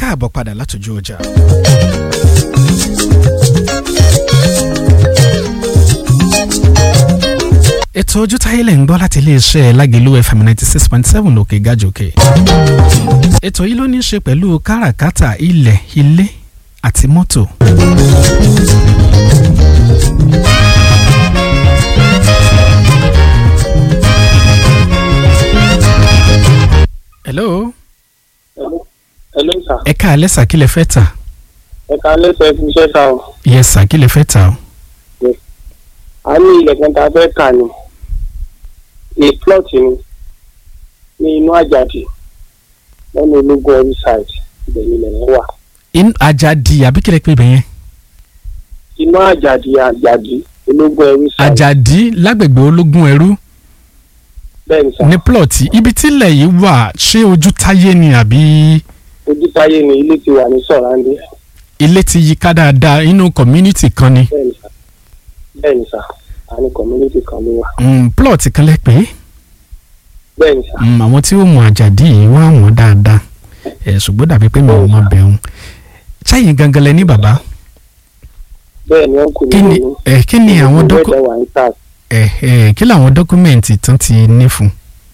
káàbọ̀ padà látòjú ọjà. ètò ojú táyé lẹ̀ ń gbọ́ láti iléeṣẹ́ lágẹ̀lú fm ninety six point seven lókè gájòkè. ètò yìí ló ní í ṣe pẹ̀lú káràkátà ilẹ̀ ilé àti mọ́tò. hello. hello sir. ẹ káalẹ́ sà kí lẹ fẹ́ tà. ẹ ká lẹ́sẹ̀ fún iṣẹ́ sá o. yes sà kí lẹ fẹ́ tà o. a ní ilẹ̀ kan tá a fẹ́ kà ní a plot ni ní inú àjàdì lọ́nà ológun ọ̀rí side ibẹ̀ ni ilẹ̀ yẹn wà. in ajadi àbí kílẹ̀ pé bẹ́yẹn. inú àjàdì àjàdì ológun ọ̀rí side. ajadi lágbègbè ológun ẹrú bẹ́ẹ̀ ni sá ní plọ̀tì ibi tílẹ̀ yìí wà ṣé ojú táyé ni àbí ojútáyé ni ilé ti wà ní sọ̀rándé ilé ti yí ká dáadáa inú community kan ni. bẹ́ẹ̀ ni sá bẹ́ẹ̀ ni sá a ní community kan ló wà. Mm, plọ̀tì kan lẹ pé bẹ́ẹ̀ ni sá mm, àwọn tí ó mọ àjàdí yìí wọ́n á mọ̀ dáadáa ẹ̀ ṣùgbọ́n dàbí pé mi ò mọ bẹ̀rù ṣáyìn gangan lẹ ní bàbá bẹ́ẹ̀ ni wọ́n kò kí ní ni ẹ̀ kí ni àwọn dọ́kú dọ́kú. wà ní sars ẹ̀ ẹ̀ kí làwọn dọ́kúmẹ̀ntì tán ti ní fún.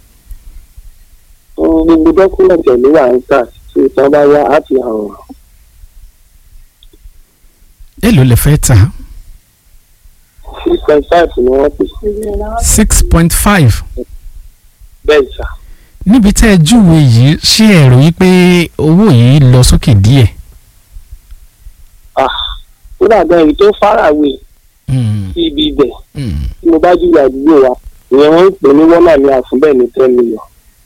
gbogbo dọ́kúmẹ̀ntì ẹ̀ ló wà ní sars tí ìtàn bá yá á fi hàn wọ́n. èló lẹ fẹ́ tà six point five ni wọ́n pè six point five bẹ́ẹ̀ sá. níbi tẹ́ ẹ júwe yìí ṣé ẹ rò yí pé owó yìí lọ sókè díẹ̀. ó dàgbà èyí tó fárawé Mm, sí ibi ibẹ̀ mm, tí mo bá júwe àdúgbò wa ìyẹn wọ́n ń pè ní wọ́nà ní àfúnbẹ̀ ní ten million.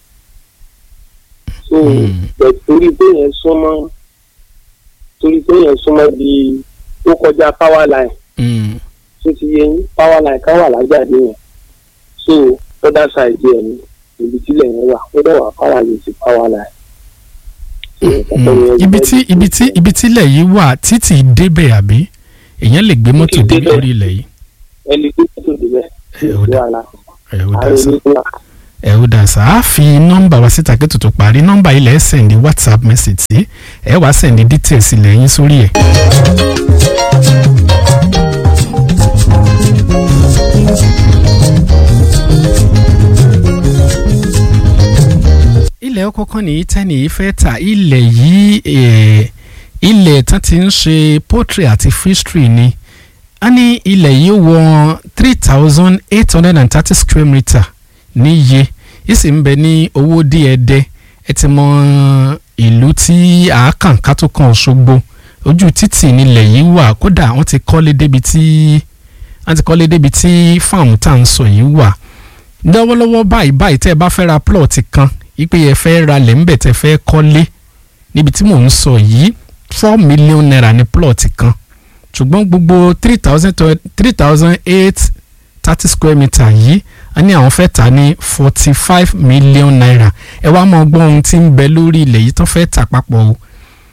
so Mm. bẹ̀ torí pé yẹn súnmọ́ torí pé yẹn súnmọ́ bí ó kọjá power line mm. tó ti yẹ yín power line kan wà lájàdé yẹn so other side yẹn ni ibi tílẹ̀ yẹn wà ó dẹ̀ wà power line sí power line. So, nǹkan tó yẹ Mm. ibi tí ibi tí ibi tílẹ̀ yìí wà títì débẹ̀ àbí èèyàn lè gbé mọ́tò Títì dé débẹ̀. orí ilẹ̀ yìí. ẹni tó tó débẹ̀ ẹ ó dà wàhálà ẹ ó dà àwọn sá onígbà ẹ ó dà sá á fi nọ́mbà wa síta kí tuntun parí nọ́mbà ilẹ̀ ẹ sẹ̀ndí whatsapp message sí ẹ wàá sẹ̀ndí details ilẹ̀ yín sórí ẹ̀. ilẹ̀ ọkọ̀ kan nìyí tẹ́ni yìí fẹ́ ta ilẹ̀ yìí eh, ilẹ̀ tán ti ń ṣe poultry àti fishery ni a ní ilẹ̀ yìí wọ three thousand eight hundred and thirty square metre níye yìí sì ń bẹ ní owó díẹ̀dẹ́ ẹ ti mọ ìlú tí àákàn kátó kan Òṣogbo ojú títì nílẹ̀ yìí wà kódà wọ́n ti kọ́lé débi tí wọ́n ti kọ́lé débi tí fáàmù tá à ń sọ yìí wà lọ́wọ́lọ́wọ́ báyìí báyìí tẹ́ ẹ bá fẹ́ ra plọ̀tì kan ipe yẹn fẹ́ ra lẹ̀ ńbẹ̀ tẹ́ fẹ́ kọ́lé níbi tí mò ń sọ yìí four million naira ní plọ̀tì kan ṣùgbọ́n gbogbo three thousand three thousand eight thirty square metre yìí a ní àwọn fẹ́ tà ní forty five million naira ẹ wá mọ gbọ́n ohun tí ń bẹ lórí ilẹ̀ yìí tán fẹ́ tà papọ̀ o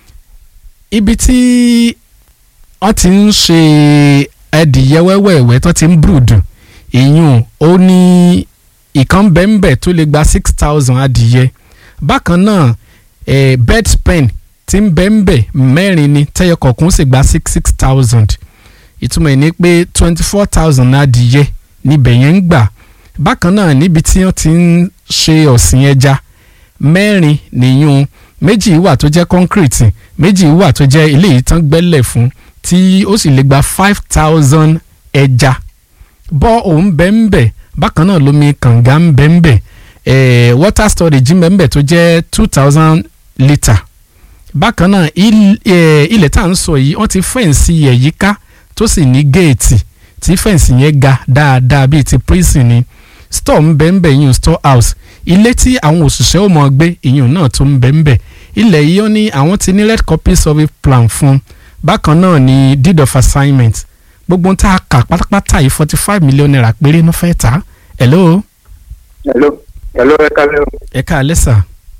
ibi tí wọ́n ti ń ṣe ẹdìyẹ wẹ́wẹ́wẹ́ tó ti ń brùdù ìyún ó ní ìkan bẹ́ẹ̀nbẹ́ tó lè gba six thousand adìyẹ bákan náà eh, bed spen tí ń bẹ́ẹ̀nbẹ́ mẹ́rin ni tẹ́yọ kọ̀ọ̀kan sì gba six six thousand ìtumọ̀ ẹ̀ ni pé twenty four thousand adìyẹ níbẹ̀ yẹn ń gbà bákan náà níbi tí wọ́n ti ń ṣe ọ̀sìn ẹja mẹ́rin nìyún méjì wà tó jẹ́ concrete méjì wà tó jẹ́ ilé yìí tán gbẹ́lẹ̀ fún tí ó sì lè gba five thousand ẹja bọ́ òun bẹ́ẹ̀nbẹ́ bákan náà lomi kànga ń bẹ́ẹ̀nbẹ́ eh, water storage ń bẹ́ẹ̀nbẹ́ tó jẹ́ two thousand litre bákan náà il- eh, ilẹ̀ tá à ń sọ yìí wọ́n ti fẹ́ǹsì ẹ̀ yíká tó sì ní géètì tí fẹ́ǹsì yẹn ga dáadáa bíi ti prison ni store ń bẹ́ẹ̀nbẹ́ ìyún store house ilé tí àwọn òṣìṣẹ́ ò mọ̀ gbé ìyún náà tó ń bẹ́ẹ̀nbẹ́ ilẹ̀ yìí ó ní àwọn ti ní red copy survey plan fún bákan náà ní deed of assignment gbogbo ohun tá a kà pátápátá yìí forty five million naira péré ló fẹ́ tà á hello hello hello ẹ kálẹ́ o ẹ káalẹ́ sà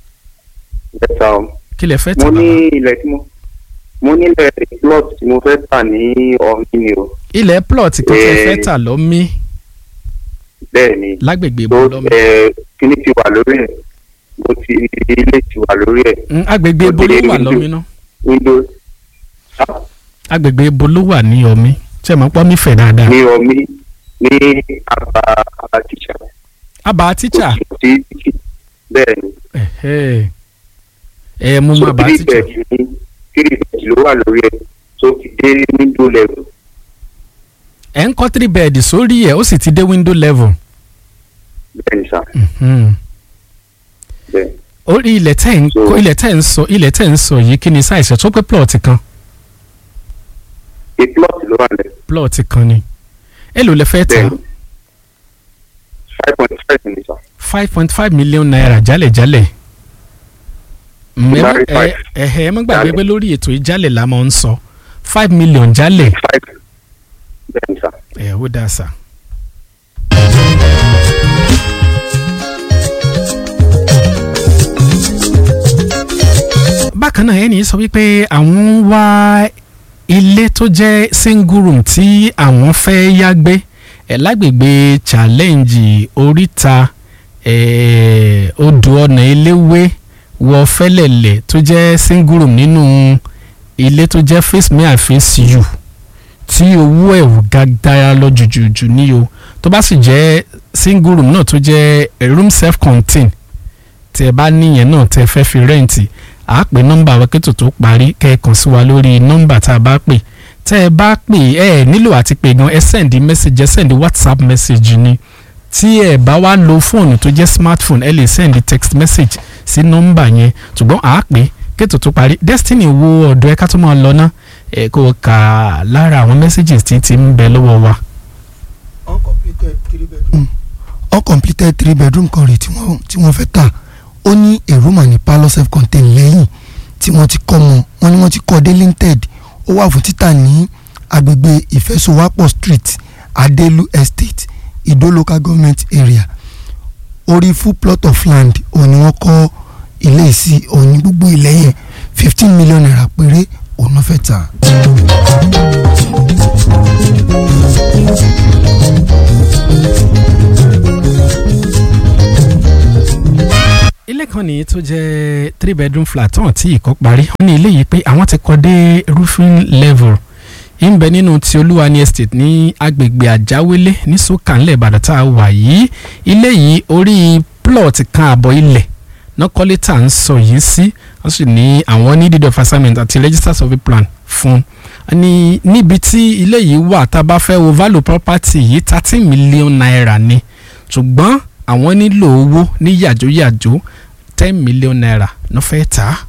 ẹ sá o kí lẹ fẹ́ tà mo ní bàbá ilẹ̀ tí mo mo ní ilẹ̀ plot tí mo fẹ́ tà ní ọ̀hún ni o ilẹ̀ plot kan tẹ Eh. fẹ́ tà lọ́mí bẹ́ẹ̀ ni lágbègbè tó ibo lọ́mí ẹ kíní ti wà lórí ẹ̀ mo ti ilé ti wà lórí ẹ̀ Mm, agbègbè ibo ló wà lọ́mí náà window agbègbè ibo ló wà ní omi ṣé mo pọ́ mi fẹ̀ dáadáa. ní omi ní àbá àbá tíṣà. àbá tíṣà. bẹ́ẹ̀ ni. ẹ ẹ mú mọ àbá three tíṣà. bed ní three bed ló wà lórí ẹ̀ tó fi dé window level. ẹ ń kọ́ three bed sórí ẹ̀ ó sì ti dé window level. bẹ́ẹ̀ ni sà. Mhm. bẹ́ẹ̀ orí ilẹ̀ tẹ̀ ń So- kọ́ ilẹ̀ tẹ̀ ń sọ ilẹ̀ tẹ̀ ń sọ yìí kí ni sáìsì tó pé plot kan a plot ló wà lẹ̀. plot kan ni èló lẹ fẹ́ tà bẹ́ẹ̀ ni five point five ni sà. five point five million naira jálẹ̀jálẹ̀ Mm, ẹ má- Marry ẹ five. ẹ ẹ má gbàgbé Jálẹ̀. pé lórí ètò ìjálẹ̀ la máa ń sọ five million jálẹ̀ five bẹ́ẹ̀ ni sà. ẹ ó dáa sà. bákan náà ẹni sọ wípé àwọn ń wá ilé tó jẹ́ single room tí àwọn fẹ́ yá gbé ẹ̀ lágbègbè challenge oríta ẹ̀ odò ọ̀nà eléwé wọ fẹ́lẹ̀lẹ̀ tó jẹ́ single room nínú ilé tó jẹ́ face me and face you tí owó ẹ̀ ò ga dára lọ jùjùjù ní o tó bá sì jẹ́ single room náà tó jẹ́ eh, room self contained tí ẹ bá níyẹn náà tẹ́ fẹ́ fi rẹ́ǹtì à á pè nọ́mbà wa kẹ́tò tó parí kẹ́ ẹ kàn sí wa lórí nọ́mbà tá a bá pè tẹ́ ẹ bá pè ẹ nílò àti pè gan ẹ sẹ́ndí mẹ́sàgì ẹ sẹ́ndí whatsapp message ni tí ẹ bá wá lo fóònù tó jẹ́ smartphone ẹ lè sẹ́ndí text message sí nọ́mbà yẹn ṣùgbọ́n à á pè kẹ́tò tó parí destiny wo ọ̀dọ̀ ẹ ká tó máa lọ ná ẹ kó o kà lára àwọn messages tí ti ń bẹ lọ́wọ́ wa. uncompleted three bedroom. uncompleted three bedroom kan rèé tí wọ́n tí wọ́n fẹ́ tà ó ní a room and a parlour self contained lẹ́yìn tí wọ́n ti kọ́ mọ́ wọ́n ní wọ́n ti kọ́ delinted ó wà fún títà ní agbègbè ìfẹsowápọ̀ street adelu estate ido local government area orí full plot of land òun ni wọ́n kọ́ ilé sí òun ní gbogbo ilẹ̀ yẹn fifteen million naira péré òun náà fẹ́ tà. ilé kan nìyí tó jẹ́ three bedroom flat tán tí ìkọ́ parí wọ́n ní ilé yìí pé àwọn ti kọ́ dé roofing level ń bẹ nínú ti olúwani estate ní agbègbè àjáwélé ní sọ́kànlẹ̀ ìbàdàn tá a wà yìí ilé yìí orí plot kan àbọ̀ ilẹ̀ nọ́kọ́lé tá à ń sọ yìí sí wọ́n sì ní àwọn ní deed of assignment àti register survey plan fún ní níbi tí ilé yìí wà tá a bá fẹ́ wo value property yìí thirteen million naira ni ṣùgbọ́n àwọn nílò owó ní yàjóyàjó ten million naira ló fẹ́ tà á.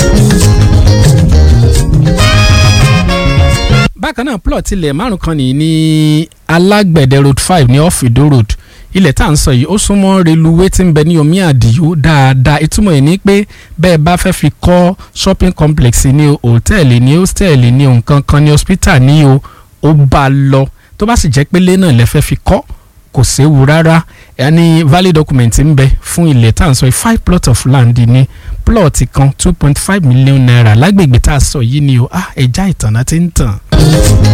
bákan náà plot ilẹ̀ márùn kan nìyí ní alágbẹ̀dẹ road five ní ọ̀fìdó road ilẹ̀ tá à ń sọ yìí ó súnmọ́ reluwé tí ń bẹ ní omi àdìyó dáadáa ìtumọ̀ ẹ̀ ní pé bẹ́ẹ̀ bá fẹ́ fi kọ́ shopping complex ní o hòtẹ́ẹ̀lì ní hòtẹ́ẹ̀lì ní o nǹkan kan ní hospital ní o ó bá a lọ tó bá sì jẹ́ pé ilé náà lẹ fẹ́ fi kọ́ kò séwu rárá ẹni valid document ń bẹ fún ilẹ̀ tá à ń sọ yìí five plot of land ní plot kan two point five million naira lágbègbè tá a sọ yìí ni o ah ẹja ìtànà ti ń tàn.